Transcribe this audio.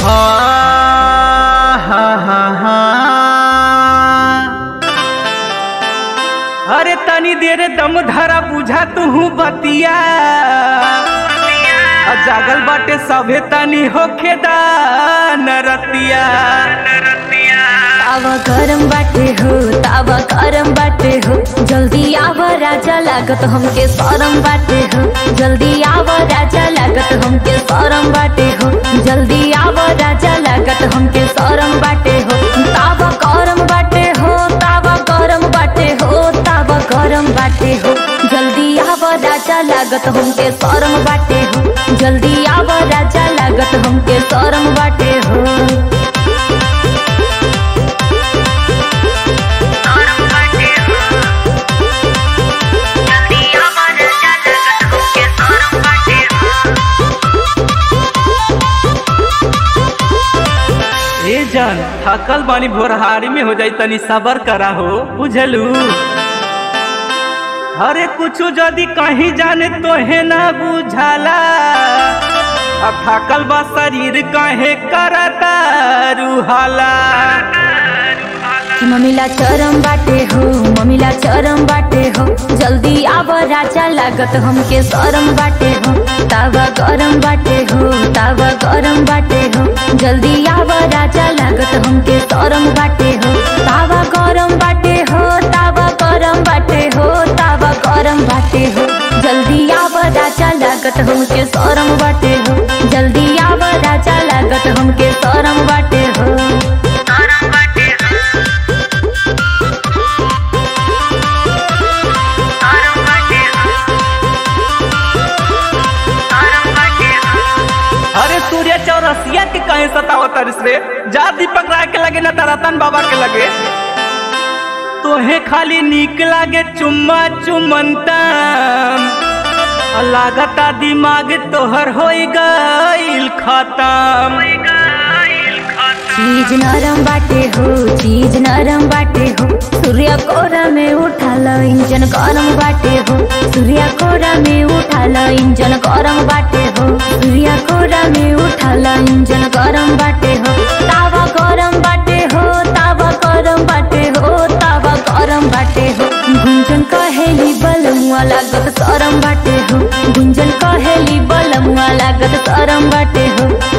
हा हा हा अरे तनी देर दम धरा बुझा तू बतिया आ जागल बाटे सभे तनी होखे नरतिया तावा गरम बाटे हो तावा गरम बाटे हो जल्दी आव राजा लागत हमके सरम बाटे हो जल्दी आव राजा लागत हमके सरम बाटे हो जल्दी आव राजा लागत हमके सरम बाटे हो तावा गरम बाटे हो तावा गरम बाटे हो तावा गरम बाटे हो जल्दी आव राजा लागत हमके सरम बाटे हो जल्दी आव राजा लागत हमके सरम बाटे हो ए जान थकल बानी भोरहारी में हो जाई तनी सबर करा हो बुझलू अरे कुछ जदी कहीं जाने तोहे ना बुझाला अब थकल बा शरीर काहे करता रुहाला कि मम्मीला चरम बाटे हो मम्मीला चरम बाटे हो जल्दी आव राजा लागत हमके सरम बाटे हो तावा गरम बाटे हो तावा गरम बाटे हो जल्दी आव राजा लागत हमके सरम बाटे हो तावा गरम बाटे हो तावा गरम बाटे हो तावा गरम बाटे हो जल्दी आव राजा लागत हमके सरम बाटे हो जल्दी आव राजा लागत हमके सरम बाटे हो अरे सूर्य चौरसिया के कहे सतावत रे जा दीपक राय के लगे न तरतन बाबा के लगे तोहे खाली नीक लागे चुम्मा चुमंतम लागता दिमाग तोहर हो गईल खत्म चीज नरम बाटे हो चीज नरम बाटे हो सूर्य कोरा में उठाल इंजन गरम बाटे हो सूर्य कोरा में उठाल इंजन गरम बाटे हो सूर्य कोरा में उठाल इंजन गरम बाटे हो तावा गरम बाटे हो तावा गरम बाटे हो तावा गरम बाटे हो गुंजन कहेली बलमुआ लागत सरम बाटे हो गुंजन कहेली बलमुआ लागत सरम बाटे हो